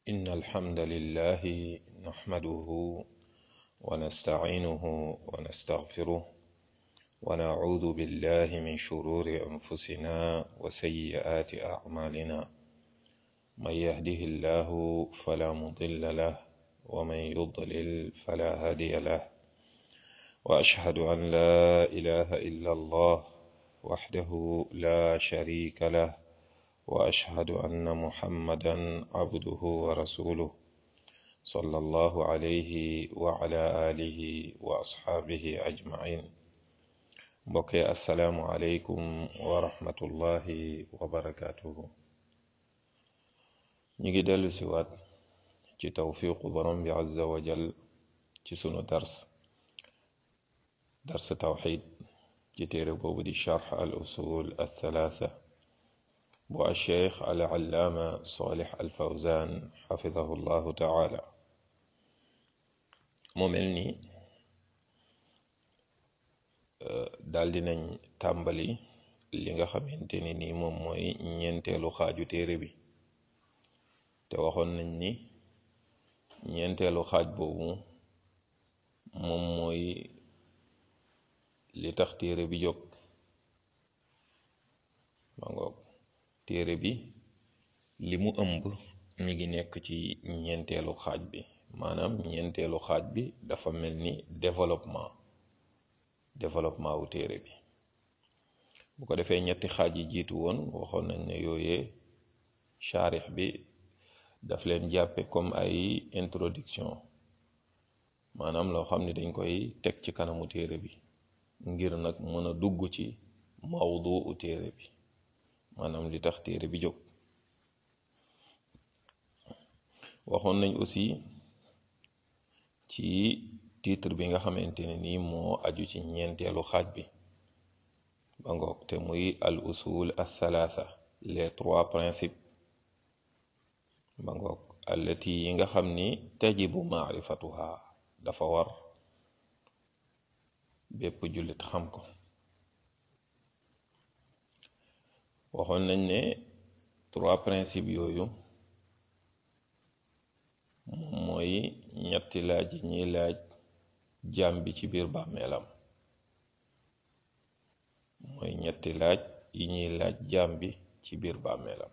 إن الحمد لله نحمده ونستعينه ونستغفره ونعوذ بالله من شرور أنفسنا وسيئات أعمالنا من يهده الله فلا مضل له ومن يضلل فلا هادي له وأشهد أن لا إله إلا الله وحده لا شريك له وأشهد أن محمدا عبده ورسوله صلى الله عليه وعلى آله وأصحابه أجمعين mbokki asalaamualeykum wa rahmatullahi wa barakaatuhu ñu ngi dellu si waat ci tawfiqu borom bi azza wa jal ci sunu dars dars tawxid ci téere boobu di charx al usul al thalaatha bu alcheikh al allaama salih al fawzan xafidahu llahu taala mu mel ni daal dinañ tàmbali li nga xamante ni nii moom mooy ñeenteelu xaaju téere bi te waxoon nañ ni ñeenteelu xaaj boobu moom mooy li tax téere bi jóg ma ngoog téere bi li mu ëmb mi ngi nekk ci ñeenteelu xaaj bi maanaam ñeenteelu xaaj bi dafa mel ni développement développement wu téere bi bu ko defee ñetti xaaj yi jiitu woon waxoon nañ ne yooyee charix bi daf leen jàppe comme ay introduction maanaam loo xam ne dañ koy teg ci kanamu téere bi ngir nag mën a dugg ci mawdu u téere bi maanaam li tax téere bi jóg waxoon nañ aussi ci titre bi nga xamante ne nii moo aju ci ñeenteelu xaaj bi ba ngoog te muy al usul al thalatha les trois principes ba ngoog allati yi nga xam ni tajibu maarifatuha dafa war bépp jullit xam ko waxoon nañ ne trois principes yooyu moom mooy ñetti laaj yi ñuy laaj jaam bi ci biir bàmmeelam mooy ñetti laaj yi ñuy laaj jaam bi ci biir bàmmeelam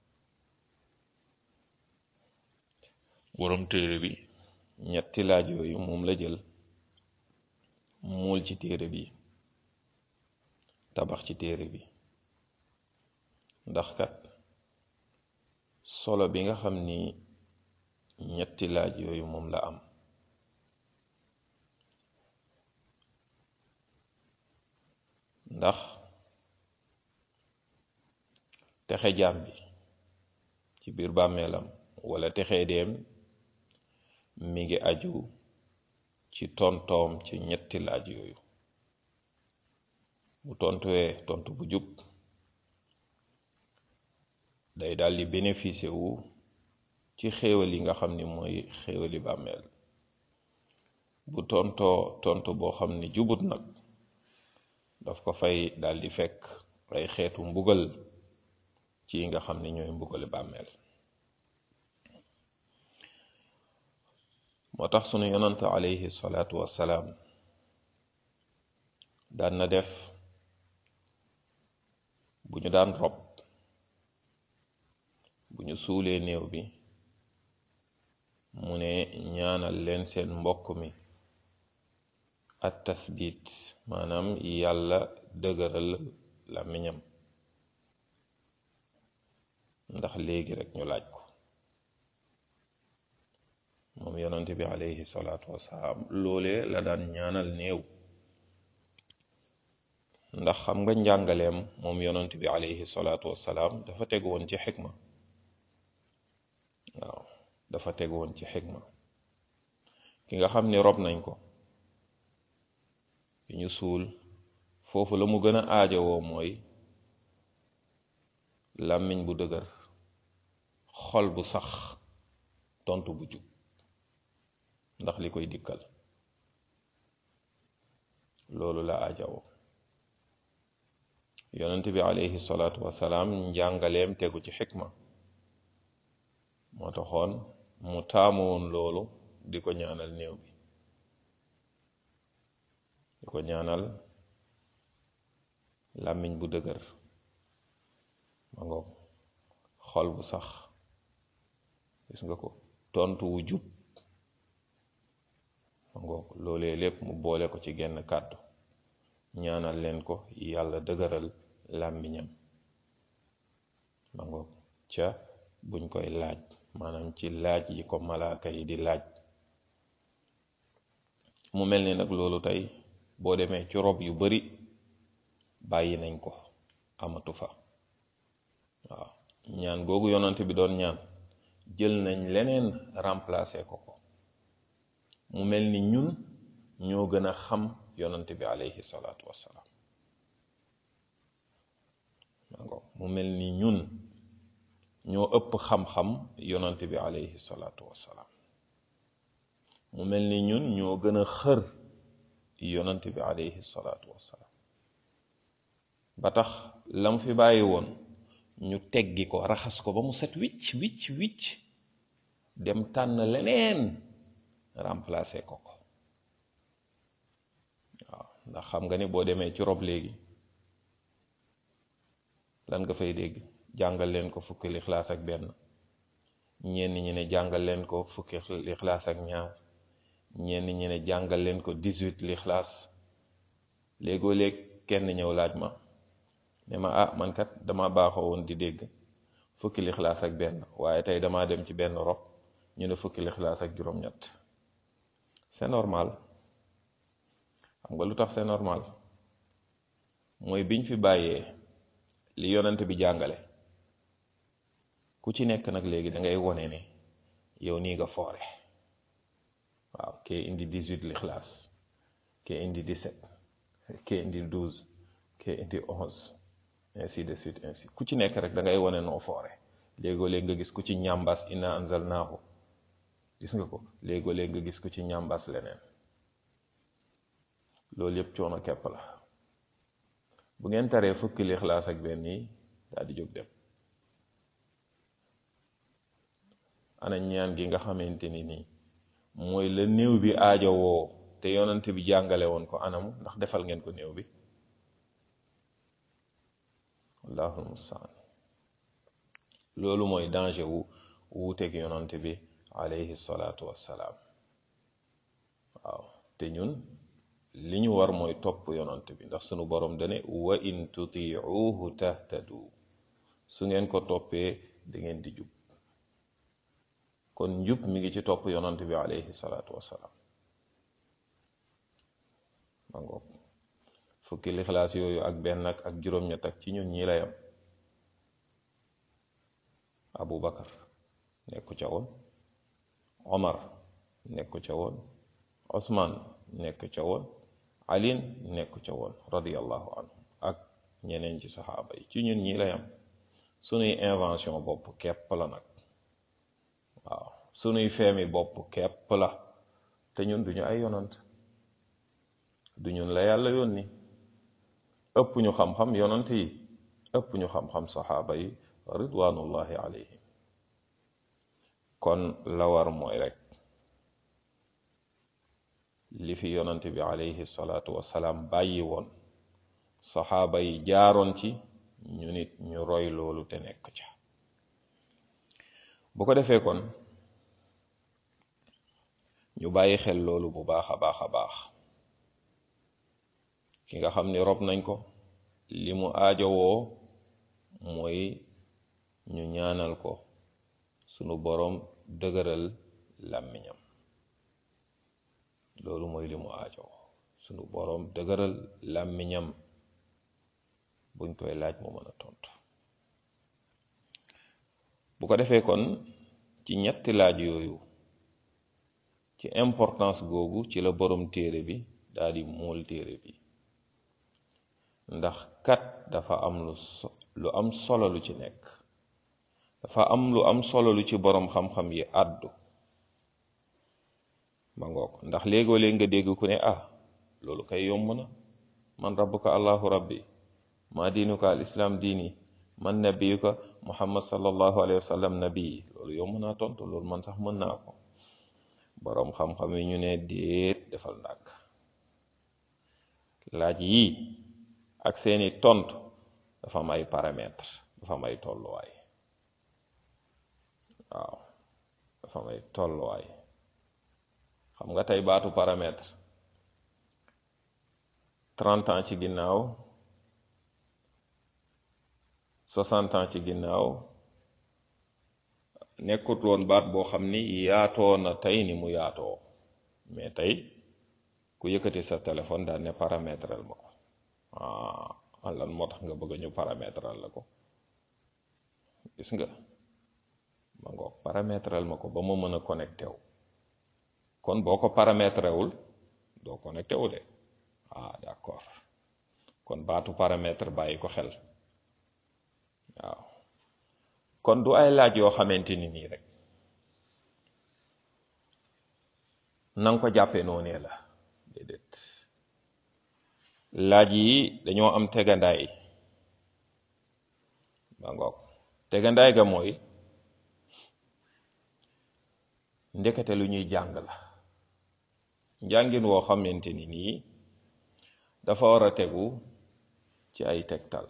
borom téere bi ñetti laaj yooyu moom la jël muul ci téere bi tabax ci téere bi ndax kat solo bi nga xam ni ñetti laaj yooyu moom la am ndax texe jaam bi ci biir bàmmeelam wala texe deem mi ngi aju ci tontoom ci ñetti laaj yooyu bu tontuwee tontu bu jub day daal di bénéficier wu ci xéewal yi nga xam ni mooy xéewali bàmmeel bu tontoo tontu boo xam ni jubut nag daf ko fay daal di fekk ay xeetu mbugal ci yi nga xam ni ñooy mbugale bàmmeel moo tax sunu yonant alayhi salaatu wassalaam daan na def bu ñu daan rob bu ñu suulee néew bi mu ne ñaanal leen seen mbokk mi at tasbit maanaam yàlla dëgëral làmmiñam ndax léegi rek ñu laaj ko moom yonent bi alayhi salaatu wasalaam loolee la daan ñaanal néew ndax xam nga njàngaleem moom yonent bi alayhi salaatu wasalaam dafa teg woon ci xikma waaw dafa teg woon ci xikma ki nga xam ni rob nañ ko bi ñu suul foofu la mu gën a aajowoo mooy làmmiñ bu dëgër xol bu sax tontu bu jub ndax li koy dikkal loolu la aajowoo yonent bi alayhi salaatu wasalaam njàngaleem tegu ci xikma moo taxoon mu taamu woon loolu di ko ñaanal néew bi di ko ñaanal làmmiñ bu dëgër ma ngoog xol bu sax gis nga ko tontu wu jub ma ngoog loolee lépp mu boole ko ci genn kàddu ñaanal leen ko yàlla dëgëral làmmiñam ma ngoog ca buñ koy laaj maanaam ci laaj yi ko malaaka yi di laaj mu mel ni nag loolu tey boo demee ci rob yu bari bàyyi nañ ko amatu fa waaw ñaan googu yonante bi doon ñaan jël nañ leneen remplacer ko ko mu mel ni ñun ñoo gën a xam yonante bi alayhi salaatu wassalaam mu mel ni ñun ñoo ëpp xam-xam yonante bi alayhi salaatu wassalaam mu mel ni ñun ñoo gën a xër yonante bi alayhi salaatu wassalaam ba tax lam fi bàyyi woon ñu teggi ko raxas ko ba mu set wicc wicc wicc dem tànn leneen remplacer ko ko waaw ndax xam nga ni boo demee ci rob léegi lan nga fay dégg jàngal leen ko fukki lixlaas ak benn ñenn ñi ne jàngal leen ko fukki lixlaas ak ñaar ñenn ñi ne jàngal leen ko dix-huit lixlaas léegoo léeg kenn ñëw laaj ma ne ma ah man kat dama baaxoo woon di dégg fukki lixlaas ak benn waaye tey damaa dem ci benn rob ñu ne fukki lixlaas ak juróom-ñett c'est normal xam nga lu tax c'est normal mooy biñ fi bàyyee li yonent bi jàngale ku ci nekk nag léegi da ngay wone ne yow nii nga foore waaw kee indi dix-huit lixlaas kee indi dix-sept kee indi douze kee indi onze ainsi de suite ainsi ku ci nekk rek da ngay wone noo foore léegoo léeg nga gis ku ci ñàmbas inna anzalnaahu gis nga ko léegoo léeg nga gis ku ci ñàmbas leneen loolu yëpp coono kepp la bu ngeen taree fukki lixlaas ak benn yi daal di jóg dem ana ñaan gi nga xamante ni nii mooy la néew bi aajo woo te yonante bi jàngale woon ko anamu ndax defal ngeen ko néew bi allahul mustaan loolu mooy danger wu wuuteeg yonante bi alayhi salaatu wassalaam waaw te ñun li ñu war mooy topp yonante bi ndax sunu borom dane wa in tutiuhu tahtadu su ngeen ko toppee da ngeen di jub kon njub mi ngi ci topp yonante bi alayhi salaatu wassalaam ma ngoog fukki lixlaas yooyu ak benn ak ak juróom-ñett ak ci ñun ñi layam abu bakar nekku ca woon omar nekku ca woon osman nekk ca woon alin nekku ca woon radiallahu anhu ak ñeneen ci saxaaba yi ci ñun ñi layam sunuy invention bopp kepp la nag waaw sunuy feemi bopp kepp la te ñun duñu ay yonant du ñun la yàlla yónni ëpp ñu xam-xam yonant yi ëpp ñu xam-xam saxaaba yi ridwanullahi alayhim kon la war mooy rek li fi yonant bi alayhi salaatu wasalaam bàyyi woon saxaaba yi jaaroon ci ñu nit ñu roy loolu te nekk ca bu ko defee kon ñu bàyyi xel loolu bu baax a baax a baax ki nga xam ni rob nañ ko li mu aajowoo mooy ñu ñaanal ko sunu boroom dëgëral làmmiñam loolu mooy li mu aajowoo sunu boroom dëgëral làmmiñam buñ koy laaj mu mën a tontu bu ko defee kon ci ñetti laaj yooyu ci importance googu ci la borom téere bi daal di mool téere bi ndax kat dafa am lu so lu am solo lu ci nekk dafa am lu am solo lu ci borom xam-xam yi àddu ma ngoog ndax léegoo léeg nga dégg ku ne ah loolu kay yomb na man rabbuka allahu rabbi ma diinuka al islam diini man nabiyuka muhammad sallallahu alayhi wa sallam nabi loolu yow mën naa tontu loolu man sax mën naa ko boroom xam-xam yi ñu ne déet defal ndàkk laaj yii ak seeni tontu dafa am ay paramètres dafa am ay tolluwaay waaw dafa am ay tolluwaay xam nga tey baatu paramètre trente ans ci ginnaaw soixante ans ci ginnaaw nekkut woon baat boo xam ni yaatoo na tey ni mu yaatoo mais tey ku yëkkati sa téléphone daal ne paramétral ma ko ah lan moo tax nga bëgg ñu paramétral la ko gis nga ma ngoog paramétral ma ko ba ma mën a connecté wu kon boo ko paramétré wul doo connecté wu de ah d'accord kon baatu paramètre bàyyi ko xel waaw kon du ay laaj yoo xamante ni nii rek nanga ko jàppee noonee la déedéet laaj yi dañoo am tegandaay ba ngoog tegandaay ga mooy ndekete lu ñuy jàng la njàngin woo xamante ni nii dafa war a tegu ci ay tegtal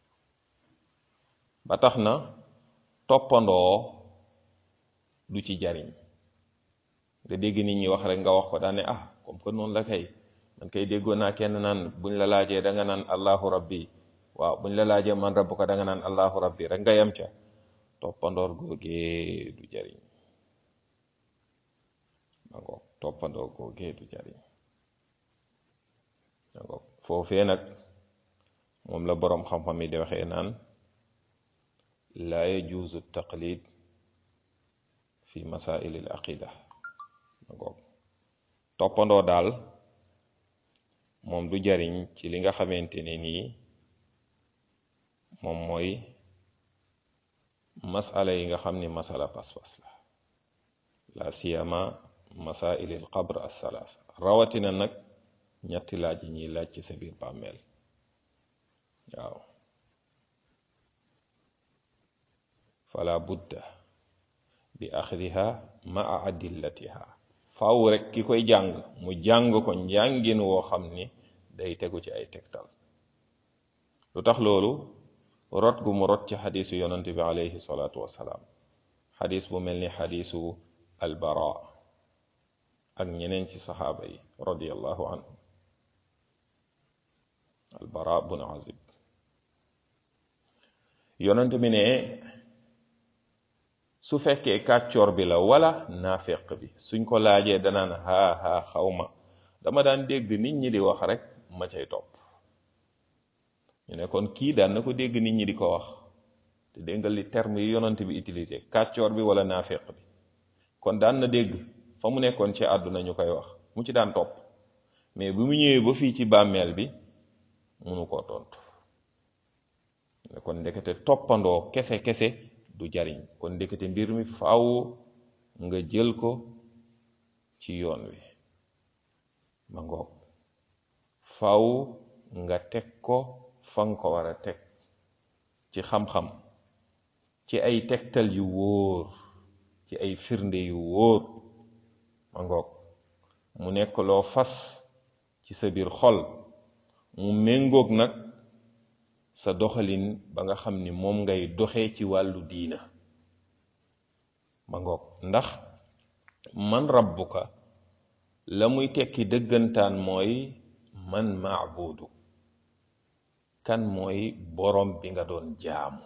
ba tax na toppandoo du ci jariñ nga dégg nit ñi wax rek nga wax ko daane ah comme que noonu la kay man kay déggoon naa kenn naan buñ la laajee da nga naan allahu rabbi waaw buñ la laajee man rabbu ko da nga naan allahu rabbi rek nga yem ca toppandoor googee du jariñ ma ngoog toppandoor googee du jariñ ma ngoog foofee nag moom la boroom xam-xam yi di waxee naan laa yajuuzu taqlid fi masaili al aqida ma ngoog toppandoo daal moom du jariñ ci li nga xamante ne nii moom mooy masala yi nga xam ni masala pas-pas la la siyama masail al qabr as-salaas rawatina nag ñetti laaj yi ñuy laaj ci sa biir bàmmeel waaw fala budda bi axdiha maa adillatiha faaw rek ki koy jàng mu jàng ko njàngin woo xam ni day tegu ci ay tegtal lu tax loolu rot gu mu rot ci xadisu yonante bi alayhi salaatu wassalaam xadis bu mel ni xadisu albara ak ñeneen ci saxaaba yi radiallahu anhu albara bun azib yonante bi ne su fekkee kàccoor bi la wala naafeq bi suñ ko laajee danaan haa haa xawma dama daan dégg nit ñi di wax rek ma cay topp ñu ne kon kii daan na ko dégg nit ñi di ko wax te dégg nga li terme yi yonant bi utilisé kàccoor bi wala naafeq bi kon daan na dégg fa mu nekkoon ci àdduna ñu koy wax mu ci daan topp mais bi mu ñëwee ba fii ci bàmmeel bi munu koo tontu ne kon ndekete toppandoo kese kese du jariñ kon ndekete mbir mi faaw nga jël ko ci yoon wi ma ngoog faaw nga teg ko fa nga ko war a teg ci xam-xam ci ay tegtal yu wóor ci ay firnde yu wóor ma ngoog mu nekk loo fas ci sa biir xol mu méngoog nag sa doxalin ba nga xam ni moom ngay doxee ci wàllu diina ma ngoog ndax man rabbuka la muy tekki dëggantaan mooy man maabudu kan mooy borom bi nga doon jaamu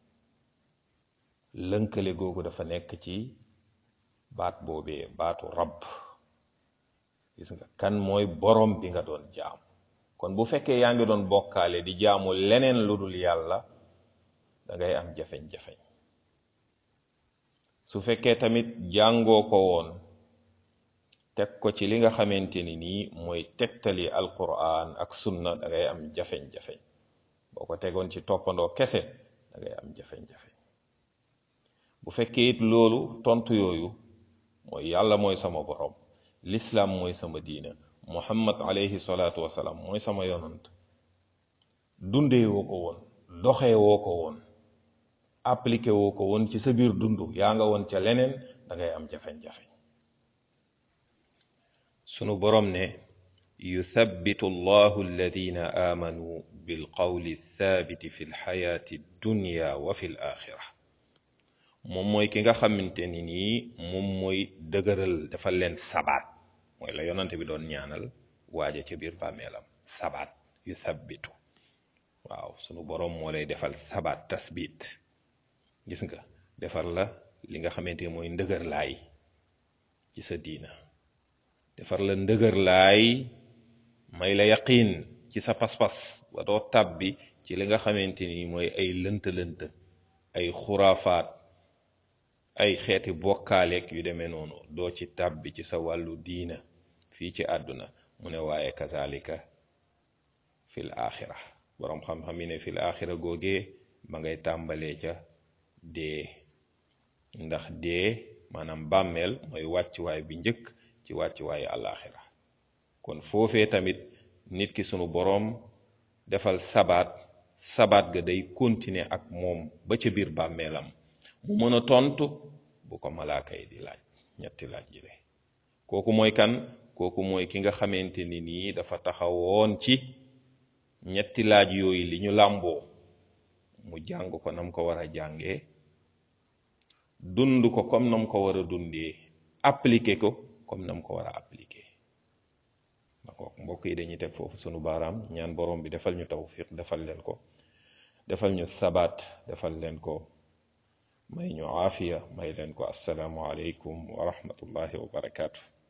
lënkale googu dafa nekk ci baat boobee baatu rabb gis nga kan mooy borom bi nga doon jaamu kon bu fekkee yaa ngi doon bokkaale di jaamu leneen lu dul yàlla da ngay am jafeñ-jafeñ su fekkee tamit jàngoo ko woon teg ko ci li nga xamante ni nii mooy tegtali alquran ak sunna da ngay am jafeñ-jafeñ boo ko tegoon ci toppandoo kese da ngay am jafeñ-jafeñ bu fekkee it loolu tontu yooyu mooy yàlla mooy sama borom lislaam mooy sama diina muhammad alayhi salaatu wasalaam mooy sama yonant dundee woo ko woon doxee woo ko woon appliqué woo ko woon ci sa biir dund yaa nga woon ca leneen da ngay am jafeñ-jafeñ sunu borom ne yuthabbitu allahu alladina amanu bilqawli thabiti fi lxayaati dunya wa fi l axira moom mooy ki nga xamante ni nii moom mooy dëgëral dafa leen sabaat mooy la yonante bi doon ñaanal waaja ca biir bàmmeelam sabaat yu sabbitu waaw sunu boroom moo lay defal sabaat tasbit gis nga defar la li nga xamante mooy ndëgër laay ci sa diina defar la ndëgër laay may la yaqiin ci sa pas-pas ba doo tàbbi ci li nga xamante ni mooy ay lënt-lënt ay xuraafaat ay xeeti bokkaaleeg yu demee noonu doo ci tàbbi ci sa wàllu diina fii ci àdduna mu ne waaye kazalika fil axira boroom xam-xam yi ne fil axira googee ma ngay tàmbalee ca dee ndax dee maanaam bàmmeel mooy wàccuwaay bi njëkk ci wàccuwaayu àllaaxira kon foofee tamit nit ki sunu boroom defal sabaat sabaat ga day continuer ak moom ba ca biir bàmmeelam mu mën a tontu bu ko malaaka yi di laaj ñetti laaj yi de kooku mooy kan kooku mooy ki nga xamante ni nii dafa taxawoon ci ñetti laaj yooyu li ñu làmboo mu jàng ko nam ko war a jàngee dund ko comme nam ko war a dundee appliquer ko comme nam ko war a appliquer d'accord mbokk yi dañuy teg foofu sunu baaraam ñaan borom bi defal ñu tawfiq defal leen ko defal ñu sabaat defal leen ko may ñu aafiya may leen ko assalaamu aleykum wa rahmatullahi wa barakaatu